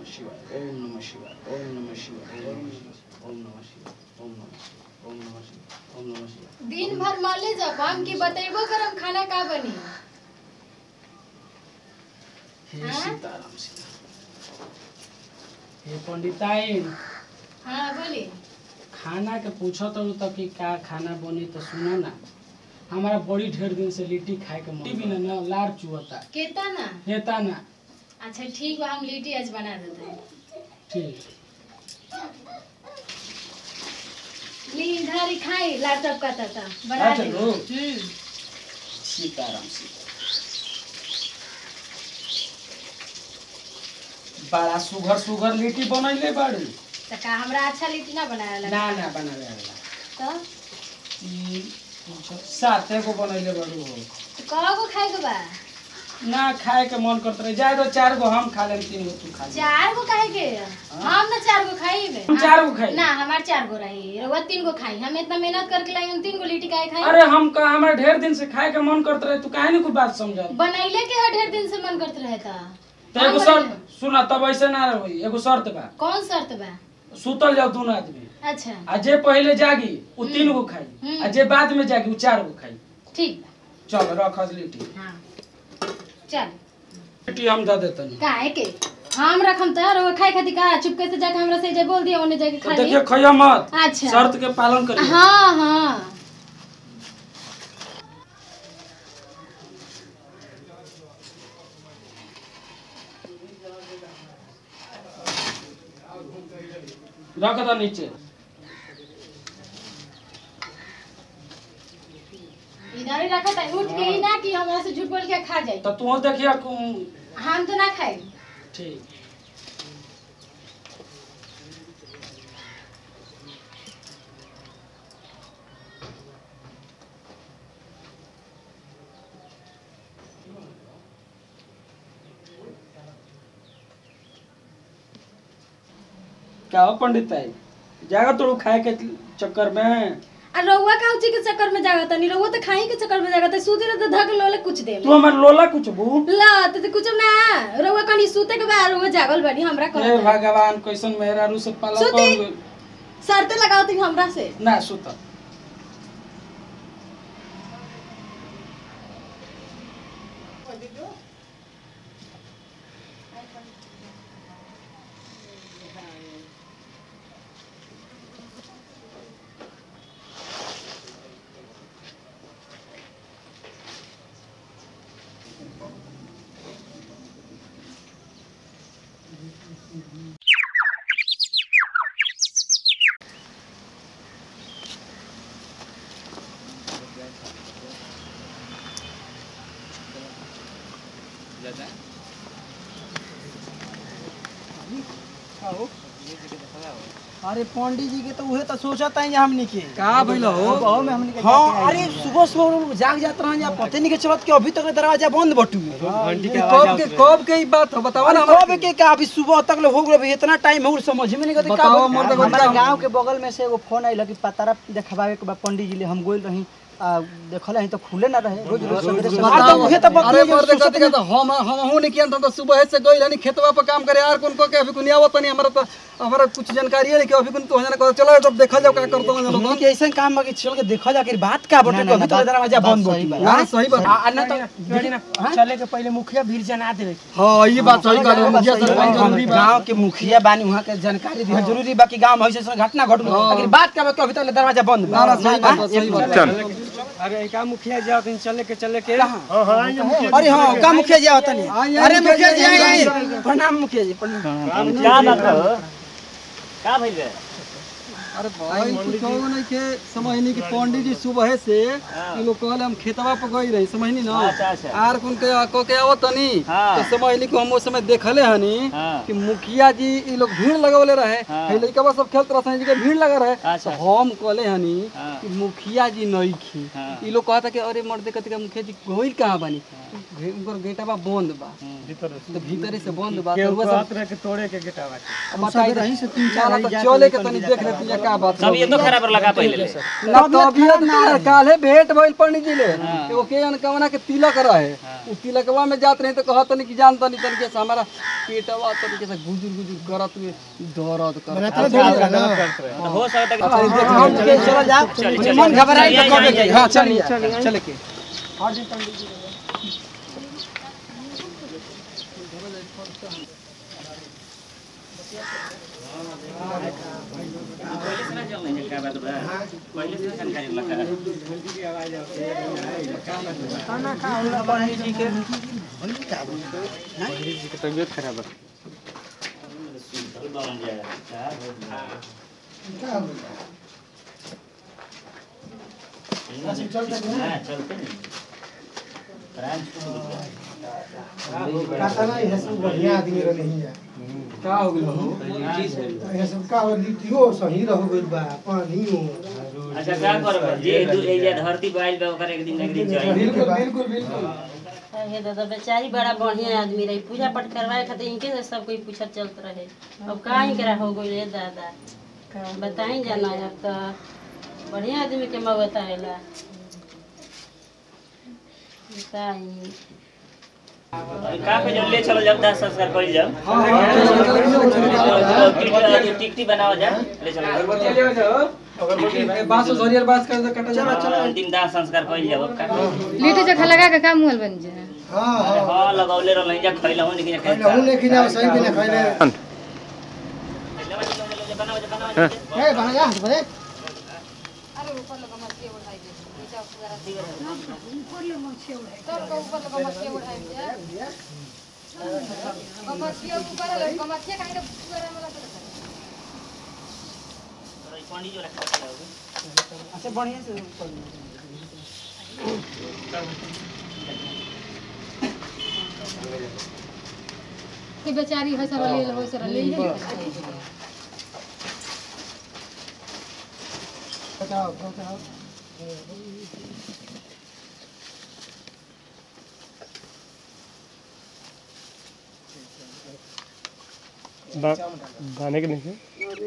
शिवाय ओम नमः शिवाय ओम नमः शिवाय ओम नमः शिवाय ओम नमः शिवाय ओम नमः शिवाय ओम नमः शिवाय ओम नमः शिवाय दिन भर माले जब हम की बतेबो करम खाना का बनी हे हाँ? सीताराम सीताराम हे पंडिताइन हाँ बोली खाना के पूछो तो तक कि का खाना बनी तो सुनो ना हमारा बड़ी ढेर दिन से लिट्टी खाए के मन भी ना ना लार चुहता केता ना हेता ना अच्छा ठीक बा हम लिट्टी आज बना देते हैं ठीक ली इधर ही खाई लैपटॉप का तता बना अच्छा, दे लो। हम्म सीताराम सीताराम बड़ा सुघर सुघर लिट्टी बनैले बाड़ी तो का हमरा अच्छा लिट्टी ना बनाया लगा ना ना बनावे वाला तो ई कुछ साते को बनैले बाड़ू हो तो कहो को खाए के बा ना खाए के मन करत रहे जाए तो चार गो हम खा लेम तीन गो तू खा ले चार गो खाए के हम ना चार गो खाई बे हम चार गो खाई। ना हमार चार गो रही रउआ तीन गो खाई हम इतना मेहनत करके लाई हम तीन गो लिट्टी काहे खाई अरे हम का हमारे ढेर दिन से खाए के मन करत रहे तू काहे नहीं कुछ बात समझ बनैले के हर ढेर दिन से मन करते रहता तो एगो शर्त सुना तब ऐसे ना रही एगो शर्त बा कौन शर्त बा सुतल जाओ दोनों आदमी अच्छा आ जे पहले जागी उ तीन गो खाई हम्म। आ जे बाद में जागी उ चार गो खाई ठीक बा चल रख लिट्टी हाँ चल लिट्टी हम दे देतनी काहे के हम रखम त रउआ खाए खातिर का चुपके से जाके हमरा से जे बोल दिया ओने जाके तो खा ली देखिए खइया मत अच्छा शर्त के पालन करिए हाँ हाँ रख दो नीचे इधर ही रखा था उठ के ही ना कि हमरा से झूठ बोल के खा जाए तो तू देखिए कु- हम तो ना खाए ठीक क्या हो पंडित भाई जागा तो खाए के चक्कर में आ रउआ का उची के चक्कर में जागत नहीं रउआ तो खाई के चक्कर में जागत सूते रहे तो धक लोले कुछ दे तू हमारे लोला कुछ बू ला तो ते कुछ ना रउआ कनी सूते के बाद रउआ जागल बानी हमरा हे कहत भगवान कैसन मेहरारू से पाला सुती। कर शर्त लगाओ ती हमरा से ना सुत अरे पंडित जी के तो उहे तो सोचता है हमनी के का भइल हो बहु में हमनी के हाँ अरे सुबह सुबह लोग जाग जात रहन या पते नहीं के चलत कि अभी तक दरवाजा बंद बटू कब के कब के ई बात हो बतावा ना कब के का अभी सुबह तक ले हो गए अभी इतना टाइम हो समझ में नहीं गई का बताओ, मोर तो हमारा बताओ। गांव के बगल में से एगो फोन आइल कि पतारा देखावे के बा पंडित जी ले हम गोइल रही आ देखल ही तो खुले ना रहे रोज रोज सवेरे से आ तो उहे तो अरे बतिया मर्द सोचत कथी का हम हम हूं नहीं किया तो सुबह से गइल हनी खेतवा पर काम करे यार कोन को के अभी कोनी आवत नहीं हमरा तो हमरा कुछ जानकारी है नहीं कि अभी कोन तो जना चलो तब देखल जाओ का करतो ना हमनी के ऐसा काम बा कि चल के देखा जा कि बात का बटे कभी तो दरवाजा बंद बटी बा ना सही बात आ ना तो चले के पहले मुखिया भीड़ जना देवे के। हां ये बात सही कहले मुखिया सरपंच हम जरूरी बा गांव के मुखिया बानी वहाँ के जानकारी दिया जरूरी बा कि गांव में ऐसे ऐसे घटना घटल अगर बात का बा कि अभी तक दरवाजा बंद ना बा ना सही बात बा, सही बात बा। अरे का मुखिया जाओ दिन चले के चले के अरे हाँ का मुखिया जी आवत नहीं अरे मुखिया जी आई आई प्रणाम मुखिया जी प्रणाम अरे भाई कुछ कहो नहीं के समझनी कि पंडित जी सुबह से ई लोग कहले हम खेतवा पर गई रही समझनी ना आर कुन के को के आवत तनी तो समझनी कि हम उस समय देखले हनी कि मुखिया जी ई लोग भीड़ लगावले रहे हे लइका सब खेलत रहत जी के भीड़ लगा रहे तो हम कहले हनी कि मुखिया जी नहीं खी ई लोग कहता कि अरे मर्दे कति का मुखिया जी गइल कहां बानी घे- उनकर गेटवा बंद बा तो भीतरी से बंद बात केहू रउआ सब कहत रहे कि तोड़े के गेटा बाटे अब बताई रही से तीन चार तो चले के तनी देख लेती है का बात सब ये तो खराब लगा पहले ले। ना तबियत ना काले भेंट भइल पंडित जी ले एगो के अनकवना के तिलक रहे उ तिलकवा में जात रही तो कहत नहीं कि जान तनी तरीके से हमारा पेटवा तरीके से गुजुर गुजुर करत हुए दर्द करत तो हो सकता है अच्छा, देख, हम के चलो जा मन घबराई तो कब के हां चलिए चले के पहले से ना चल नहीं है, क्या बात बा? पहले से जानकारी लगा बन जाएगा क्या होगा? हाँ, चलते नहीं ब्रांच को बोल रहा है। का हो गेल हो अच्छा क्या करबे जे दू एजा धरती पे आइल बा ओकर एक दिन ना एक दिन चाहिए हे दादा बेचारी बड़ा बढ़िया आदमी रही पूजा पाठ करवाए खातिर इनके से सब कोई पूछत चलत रहे अब का इनकरा हो गई रे दादा बताई जाना अब तो बढ़िया आदमी के मऊ बतावेला बताई का पे जो ले चलो जब दास संस्कार कर जाओ टिकटी टिकटी बनाओ जा ले चलो बास सरियर बास कर कटा जा अंतिम दाह संस्कार कर जाओ का लिट्टी चोखा लगा के का मुहल बन जाए अरे हां लगौले रहल जा खइला हो लेकिन खइला बनाओ जा बनाओ जा पंडित जो रखा है अच्छा बढ़िया से कि बेचारी है सर ले लो सर ले ले गाने के नहीं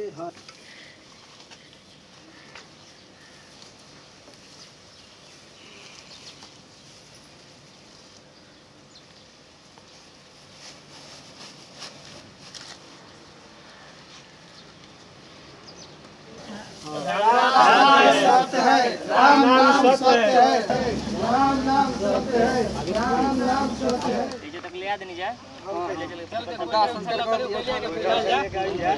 ये तक ले आ देनी जा ले चल दास संस्कार कर दिया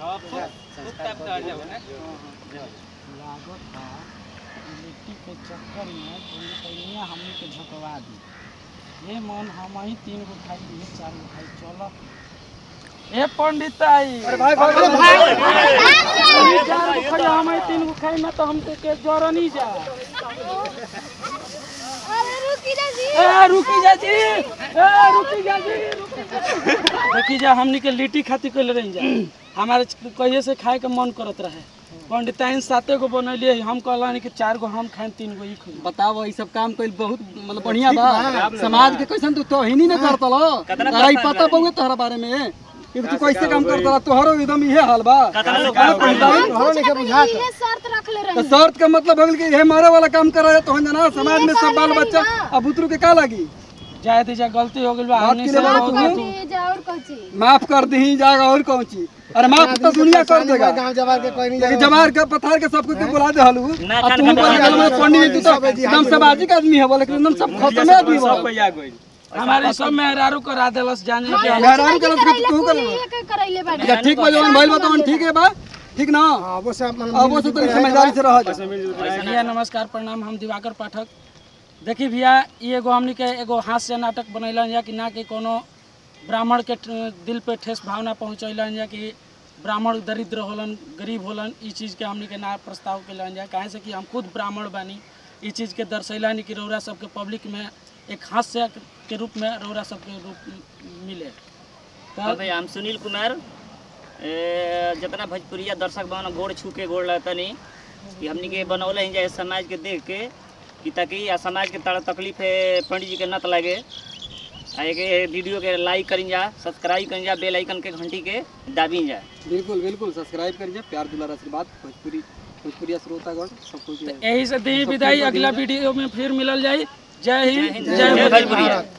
लिट्टी के चक्कर में दुनिया हमनी के झकवा दी ये मन हम ही तीन गो खाई ये चार गो खाई चलो ए पंडित आई अरे भाई भाई चार गो खाई हम ही तीन गो खाई ना तो हमके के जोर नहीं जा ए रुकी जा जी ए रुकी जा जी देखी जा हमनी के लिट्टी खाती कइले रही जा हमारे कहिए से खाए के मन करत रहे पंडिताइन साते गो बनैलिए हम कहलानी कि चार गो हम खाएं तीन गो ई खाएं बताओ ई सब काम कइल बहुत मतलब बढ़िया बा समाज के कैसन तू तोहिनी न करतल तोरा ई पता बहुए तोहरा बारे में कि तू कैसे काम करतल तोहरो एकदम इहे हाल बा कतना लोग अरे पंडिताइन, ये शर्त रख ले तो शर्त का मतलब हो गेल कि ये मारे वाला काम कर रहा है तो जना समाज में सब बाल बच्चा अब बुतरू के का लगी जाए दीजिए गलती हो गई बा बात हमनी के से लिए बहुत बात गलती- जा और कौची माफ कर दी जाएगा और कौन चीज अरे माफ तो दुनिया कर देगा लेकिन जमार के पथार के सबको के बुला दे हलू ना, अब कान तू कान बोल कान गल पंडित जी तो एकदम सामाजिक आदमी है बोले कि एकदम सब खत्म है आदमी बोले हमारे सब मेहरारू करा देलस जाने के मेहरारू के लगे तू कर ये करैले बाड़ी या ठीक बा जवन भइल बा तवन ठीक है बा ठीक ना अब वो से तो समझदारी से रह जा भैया नमस्कार प्रणाम हम दिवाकर पाठक देखी भैया ई एगो हमनी के एगो हास्य नाटक बनैलन या कि ना कि कोनो ब्राह्मण के ठ- दिल पे ठेस भावना पहुँचैलन या कि ब्राह्मण दरिद्र होलन गरीब होलन ई चीज़ के हमनी के ना प्रस्ताव कैलन जा काहे से कि हम खुद ब्राह्मण बानी ई चीज़ के दर्शैलानी कि रौरा सबके पब्लिक में एक हास्य के रूप में रौरा सबके रूप मिले हाँ भाई हम सुनील कुमार ए, जितना भोजपुरिया दर्शक बन गोड़ छू के गोड़ लगतनी कि हमनी के बनौले ही जाए समाज के देख के कि ताकि आ समाज के तड़ा तकलीफ है पंडित जी के नत लगे आ एक ये वीडियो के लाइक करी जा सब्सक्राइब करी जा बेल आइकन के घंटी के दाबी जा बिल्कुल बिल्कुल सब्सक्राइब करिए प्यार दुलार आशीर्वाद भोजपुरी भोजपुरी श्रोतागण सब कुछ यही से दी विदाई अगला वीडियो में फिर मिलल जाई जय हिंद जय जय भोजपुरी भोजपुरी